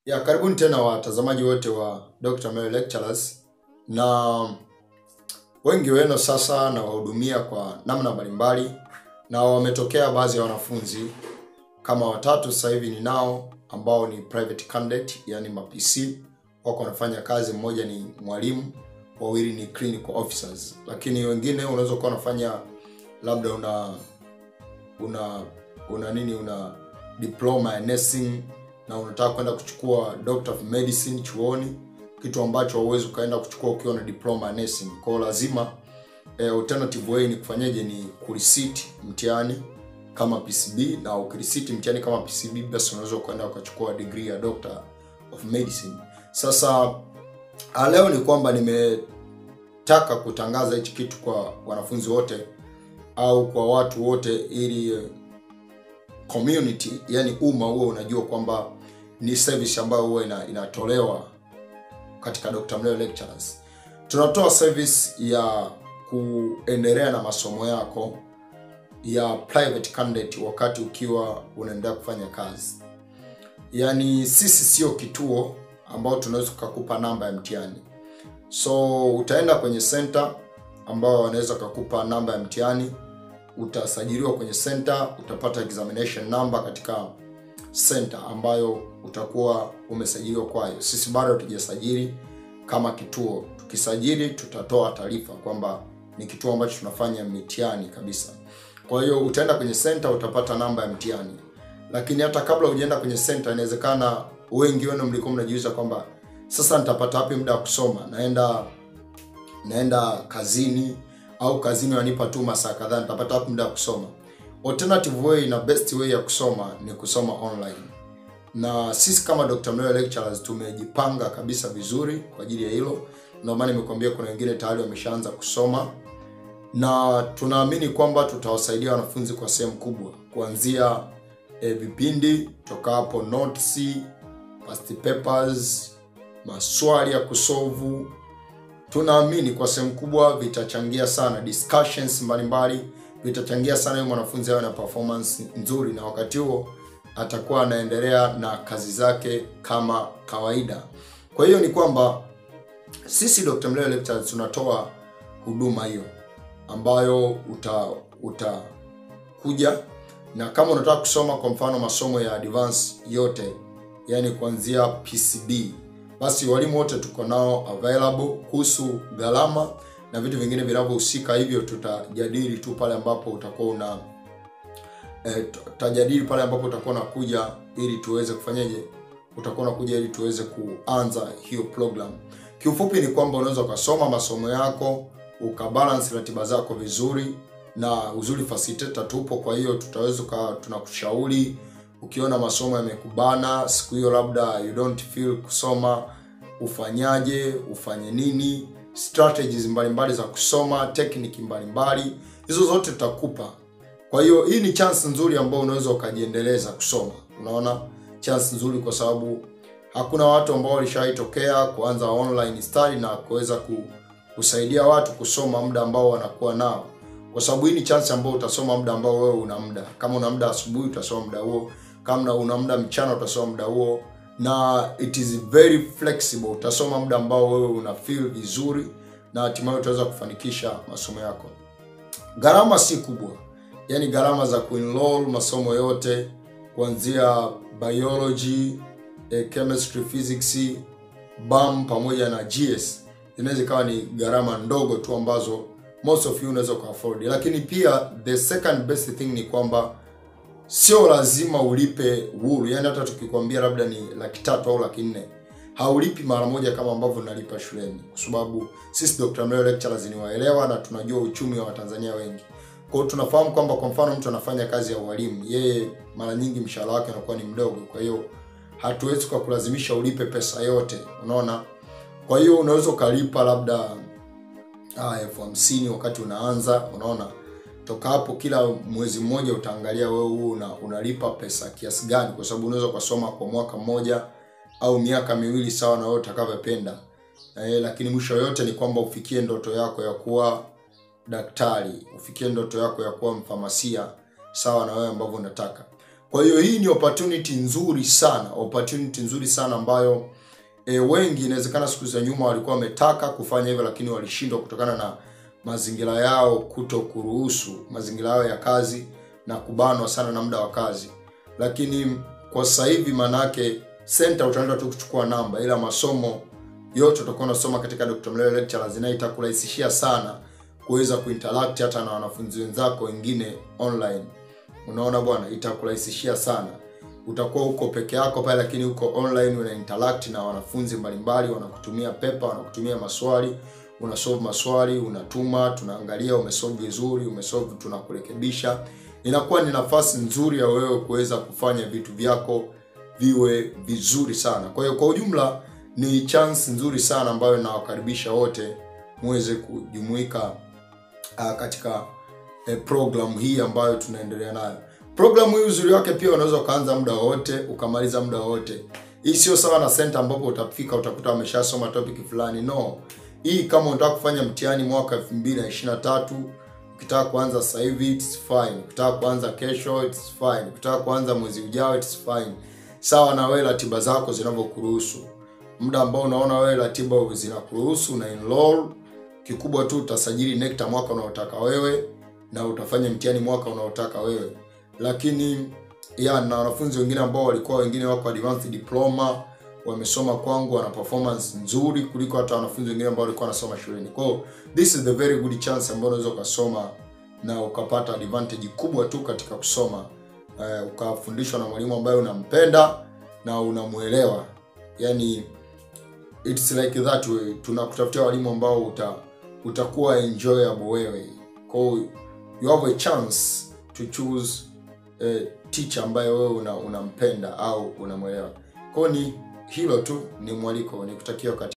Ya, karibuni tena watazamaji wote wa Dr. Mary Lectures, na wengi wenu sasa nawahudumia kwa namna mbalimbali, na wametokea baadhi ya wanafunzi kama watatu sasa hivi ninao ambao ni private candidate, yani ma PC wako wanafanya kazi. Mmoja ni mwalimu, wawili ni clinical officers, lakini wengine unaweza kuwa unafanya labda una una una nini una diploma ya nursing na unataka kwenda kuchukua doctor of medicine chuoni, kitu ambacho hauwezi ukaenda kuchukua ukiwa na diploma ya nursing. Kwa hiyo lazima eh, alternative way ni kufanyaje? Ni kureceipt mtihani kama PCB, na ukireceipt mtihani kama PCB, basi unaweza ukaenda ukachukua degree ya doctor of medicine. Sasa ah, leo ni kwamba nimetaka kutangaza hichi kitu kwa wanafunzi wote au kwa watu wote ili eh, community yani umma huo unajua kwamba ni service ambayo huwa ina, inatolewa katika Dr. Mleo Lectures. Tunatoa service ya kuendelea na masomo yako ya private candidate wakati ukiwa unaendelea kufanya kazi. Yaani sisi sio kituo ambao tunaweza kukupa namba ya mtihani. So utaenda kwenye center ambao wanaweza kukupa namba ya mtihani utasajiliwa kwenye center, utapata examination number katika center ambayo utakuwa umesajiliwa kwayo. Sisi bado hatujasajili kama kituo. Tukisajili tutatoa taarifa kwamba ni kituo ambacho tunafanya mitihani kabisa. Kwa hiyo utaenda kwenye center, utapata namba ya mtihani. Lakini hata kabla hujaenda kwenye center, inawezekana wengi wenu mlikuwa mnajiuliza kwamba sasa nitapata wapi muda wa kusoma? Naenda naenda kazini au kazini wanipa tu masaa kadhaa, nitapata wapi muda wa kusoma? Alternative way na best way ya kusoma ni kusoma online, na sisi kama Dr. Mleo Lectures tumejipanga kabisa vizuri kwa ajili ya hilo. Ndio maana nimekuambia kuna wengine tayari wameshaanza kusoma, na tunaamini kwamba tutawasaidia wanafunzi kwa sehemu kubwa, kuanzia eh, vipindi toka hapo, notes, past papers, maswali ya kusolve tunaamini kwa sehemu kubwa vitachangia sana discussions mbalimbali, vitachangia sana yule mwanafunzi awe na performance nzuri, na wakati huo atakuwa anaendelea na kazi zake kama kawaida. Kwa hiyo ni kwamba sisi Dr. Mleo Lectures tunatoa huduma hiyo ambayo uta utakuja na kama unataka kusoma kwa mfano masomo ya advance yote, yani kuanzia PCB basi walimu wote tuko nao available. Kuhusu gharama na vitu vingine vinavyohusika hivyo, tutajadili tu pale ambapo utakuwa una eh, tutajadili pale ambapo utakuwa unakuja ili tuweze kufanyaje, utakuwa unakuja ili tuweze kuanza hiyo program. Kiufupi ni kwamba unaweza ukasoma masomo yako ukabalance ratiba zako vizuri, na uzuri facilitator tupo, kwa hiyo tutaweza tunakushauri ukiona masomo yamekubana siku hiyo, labda you don't feel kusoma, ufanyaje, ufanye nini, strategies mbalimbali za kusoma, technique mbalimbali, hizo zote tutakupa. Kwa hiyo hii ni chance nzuri ambayo unaweza ukajiendeleza kusoma. Unaona, chance nzuri kwa sababu hakuna watu ambao walishaitokea kuanza online study na kuweza kusaidia watu kusoma muda ambao wanakuwa nao, kwa sababu hii ni chance ambayo utasoma muda ambao wewe una muda. Kama una muda asubuhi, utasoma muda huo kama una muda mchana utasoma muda huo, na it is very flexible. Utasoma muda ambao wewe una feel vizuri, na hatimaye utaweza kufanikisha masomo yako. Gharama si kubwa, yani gharama za kuenroll masomo yote kuanzia biology, eh, chemistry, physics, BAM pamoja na GS inaweza ikawa ni gharama ndogo tu ambazo most of you unaweza kuafford, lakini pia the second best thing ni kwamba sio lazima ulipe huru. Yani hata tukikwambia labda ni laki tatu au laki nne haulipi mara moja kama ambavyo unalipa shuleni, kwa sababu sisi Dr. Mleo Lectures ni waelewa na tunajua uchumi wa Watanzania wengi. Kwa hiyo tunafahamu kwamba kwa mfano mtu anafanya kazi ya ualimu, yeye mara nyingi mshahara wake unakuwa ni mdogo, kwa hiyo hatuwezi kwa kulazimisha ulipe pesa yote, unaona. Kwa hiyo unaweza ukalipa labda elfu hamsini wakati unaanza, unaona toka hapo kila mwezi mmoja utaangalia wewe huo una, unalipa pesa kiasi gani, kwa sababu unaweza ukasoma kwa mwaka mmoja au miaka miwili sawa na wewe utakavyopenda. Eh, lakini mwisho yote ni kwamba ufikie ndoto yako ya kuwa daktari, ufikie ndoto yako ya kuwa mfamasia sawa na wewe ambavyo unataka. Kwa hiyo hii ni opportunity nzuri sana, opportunity nzuri sana ambayo e, wengi inawezekana siku za nyuma walikuwa wametaka kufanya hivyo, lakini walishindwa kutokana na mazingira yao kuto kuruhusu, mazingira yao ya kazi na kubanwa sana na muda wa kazi. Lakini kwa sasa hivi manake center utaenda tu kuchukua namba, ila masomo yote utakuwa unasoma katika Dr. Mlele Lectures, na itakurahisishia sana kuweza kuinteract hata na wanafunzi wenzako wengine online. Unaona bwana, itakurahisishia sana. Utakuwa uko peke yako pale, lakini uko online, una interact na wanafunzi mbalimbali, wanakutumia pepa, wanakutumia maswali, unasolve maswali, unatuma, tunaangalia umesolve vizuri, umesolve, tunakurekebisha. Inakuwa ni nafasi nzuri ya wewe kuweza kufanya vitu vyako viwe vizuri sana. Kwa hiyo kwa ujumla ni chance nzuri sana ambayo nawakaribisha wote muweze kujumuika uh, katika eh, program hii ambayo tunaendelea nayo. Programu hii uzuri wake pia unaweza ukaanza muda wowote ukamaliza muda wowote. Hii sio sawa na center ambapo utafika utakuta wameshasoma topic fulani. No, hii kama unataka kufanya mtihani mwaka 2023 ukitaka kuanza sasa hivi it's fine, ukitaka kuanza kesho it's fine, ukitaka kuanza mwezi ujao it's fine, sawa na wewe ratiba zako zinavyokuruhusu. Muda ambao unaona wewe ratiba zinakuruhusu na enroll. Kikubwa tu utasajili NECTA mwaka unaotaka wewe na utafanya mtihani mwaka unaotaka wewe lakini ya na wanafunzi wengine ambao walikuwa wengine wako advanced diploma wamesoma kwangu, wana performance nzuri kuliko hata wanafunzi wengine ambao walikuwa wanasoma shuleni. Kwa hiyo this is the very good chance ambayo unaweza ukasoma na ukapata advantage kubwa tu katika kusoma uh, ukafundishwa na mwalimu ambaye unampenda na unamuelewa. Yani it's like that way. Tunakutafutia walimu ambao uta, utakuwa enjoyable wewe. Kwa hiyo you have a chance to choose eh, teacher ambaye wewe una, unampenda au unamwelewa. Kwa hiyo ni hilo tu, ni mwaliko, nikutakia wakati